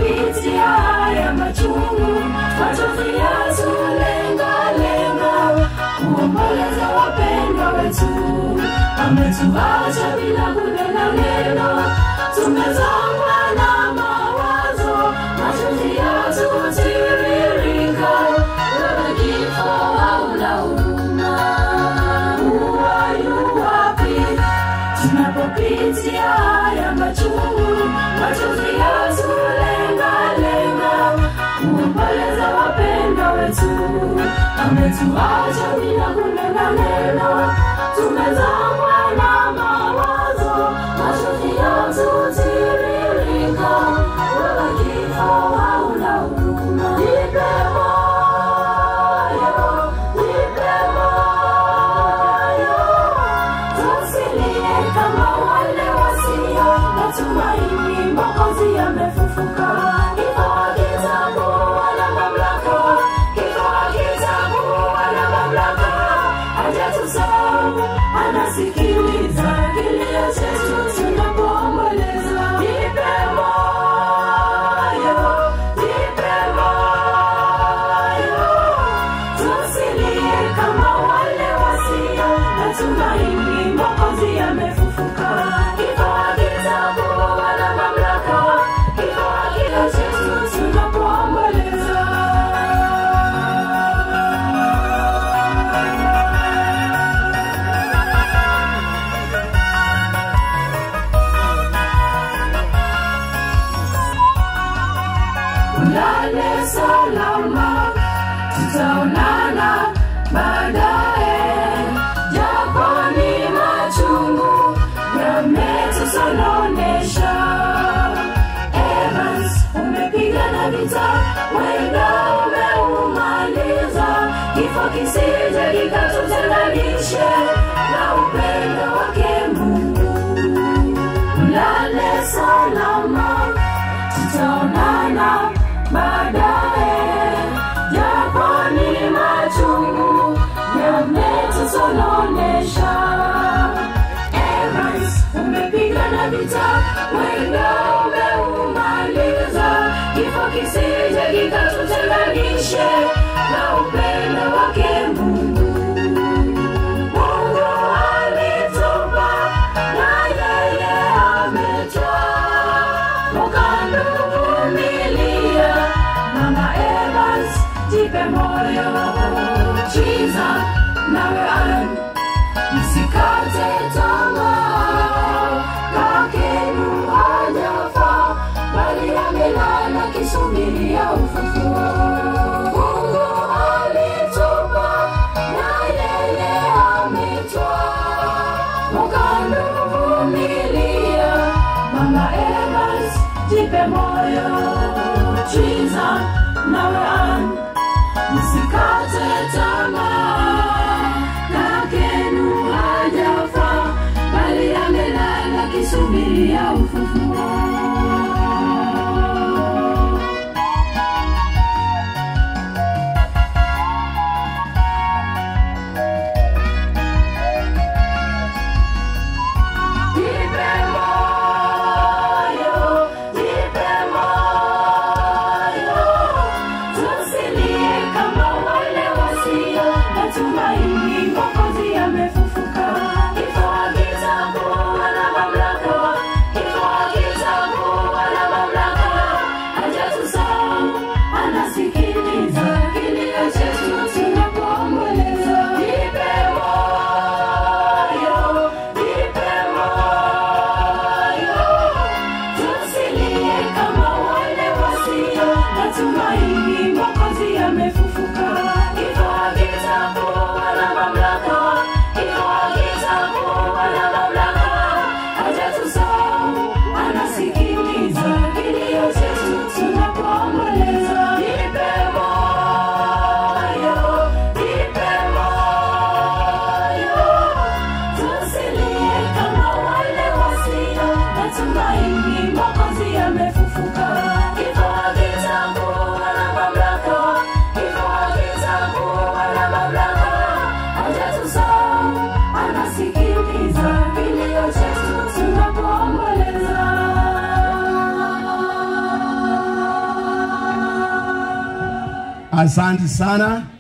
tunapopitia haya machungu, machozi yatulengalenga, kuomboleza wapendwa wetu, ametuacha bila kunena neno, tumezongwa na mawazo, machozi yatutiririka, wewe kifo hauna huruma, uwayu wapi? tunapopitia haya machungu, machozi yatulengalenga, kuomboleza wapendwa wetu, ametuacha bila kunena neno, tumezongwa na mawazo, machozi yatutiririka, wewe kifo hauna huruma. Nipe moyo, nipe moyo, tusilie kama wale wasio na tumaini, Mwokozi amefufuka. Kifo hakitakuwa na mamlaka, kifo hakitakuwa na mamlaka, hajatusahau, anasikiliza kilio chetu tunapoomboleza. Nipe moyo, nipe moyo, tusilie kama wale wasio na tumaini, Mwokozi amefufuka. Kifo hakitakuwa na mamlaka, kifo hakita chetu tunapoomboleza. Ulale salama, tutaonana baadaye, japo ni machungu yametusononesha. Evans, umepigana vita, wenda umeumaliza, kifo kisije kikatutenganishe na upendo wake Mungu. Ulale salama, tutaonana baadaye, japo ni machungu yametusononesha. Evans, umepigana vita, wenda umeumaliza, kifo kisije kikatutenganishe na upendo wake Mungu. Mungu alitupa na yeye ametwaa, ukanuvumilia. Mama Evans, jipe moyo, chiza nawe an msikate tamaa, kakenu hajafa, bali amelala kisubiria ufufuo. Mungu alitupa na yeye ametwaa, ukanuvumilia. Mama Evans, jipe moyo, chiza nawe an msikate tamaa, kakenu hajafa, bali amelala kisubiria ufufuo. Jipe moyo, jipe moyo, tusilie kama wale wasio na tumaini, Mwokozi amefufuka. Kifo hakitakuwa na mamlaka, kifo hakitakuwa Asante sana.